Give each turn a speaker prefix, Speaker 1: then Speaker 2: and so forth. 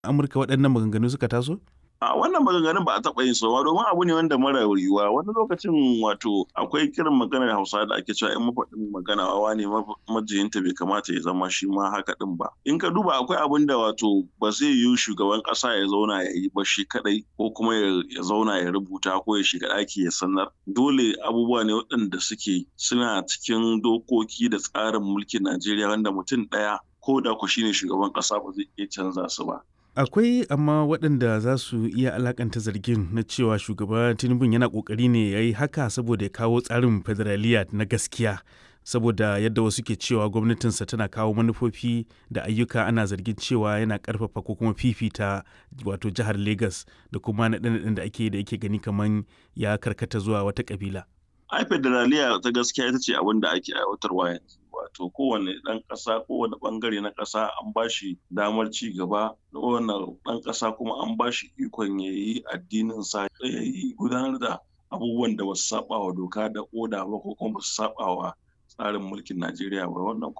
Speaker 1: Amurka waɗannan maganganu suka taso?
Speaker 2: a wannan maganganun ba a taɓa yin sowa domin abu ne wanda mara yiwuwa wani lokacin wato akwai kirin maganar hausa da ake cewa in mafaɗin magana wawa ne majiyinta bai kamata ya zama shi ma haka ɗin ba in ka duba akwai abin da wato ba zai yiwu shugaban ƙasa ya zauna ya yi ba shi kaɗai ko kuma ya zauna ya rubuta ko ya shiga ɗaki ya sanar dole abubuwa ne waɗanda suke suna cikin dokoki da tsarin mulkin najeriya wanda mutum ɗaya ko da ku shine shugaban ƙasa ba zai iya canza su ba
Speaker 1: Akwai amma waɗanda za su iya alakanta zargin na cewa shugaba Tinubu yana ƙoƙari ne ya yi haka saboda ya kawo tsarin federaliya na gaskiya. Saboda yadda wasu ke cewa gwamnatinsa tana kawo manufofi da ayyuka ana zargin cewa yana ƙarfafa ko kuma fifita wato jihar Legas da kuma naɗe-naɗen da ake da yake gani kamar ya karkata zuwa wata ƙabila.
Speaker 2: ai federaliya ta gaskiya ita ce abin da ake aiwatarwa yanzu wato kowane ɗan ƙasa kowane ɓangare na ƙasa an ba shi damar ci gaba kowane ɗan ƙasa kuma an ba shi ikon ya yi addinin sa ya yi gudanar da abubuwan da ba su saba wa doka da oda ba ko kuma ba su saba wa tsarin mulkin najeriya ba wannan